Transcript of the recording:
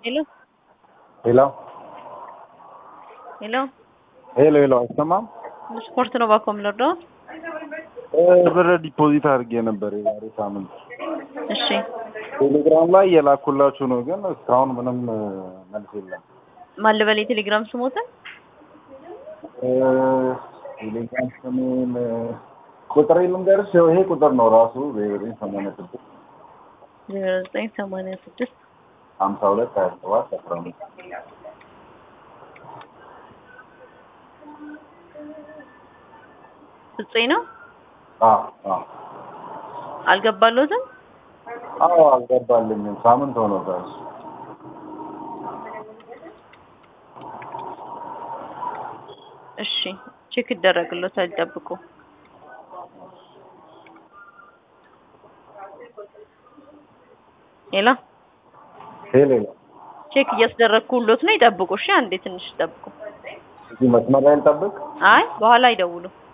Hello? ሄሎ Hello? ሄሎ ሄሎ አይሰማም? ስፖርት ነው ባኮ የምንወርደው? ብር ዲፖዚት አድርጌ ነበር የዛሬ ሳምንት። እሺ ቴሌግራም ላይ የላኩላችሁ ነው፣ ግን እስካሁን ምንም መልስ የለም። ማን ልበል የቴሌግራም ስሞትን? እ፣ ቴሌግራም ስሜን ቁጥር ልንገርሽ፣ ይሄ ቁጥር ነው ራሱ ዘጠኝ ሰማንያ ስድስት ዜሮ ዘጠኝ ሰማንያ ስድስት ሀምሳ ሁለት ሀያ ሰባት አስራ አምስት ፍፄ ነው አዎ አዎ አልገባለሁትም። አዎ አልገባልኝም። ሳምንት ሆኖታል። እሺ ቼክ ይደረግሎታል፣ ጠብቁ። ሄሎ ሄሎ ሄሎ ቼክ እያስደረግኩሎት ነው፣ ይጠብቁ። እሺ አንዴ ትንሽ ይጠብቁ። እዚህ መስመር ላይ ልጠብቅ? አይ በኋላ አይደውሉ።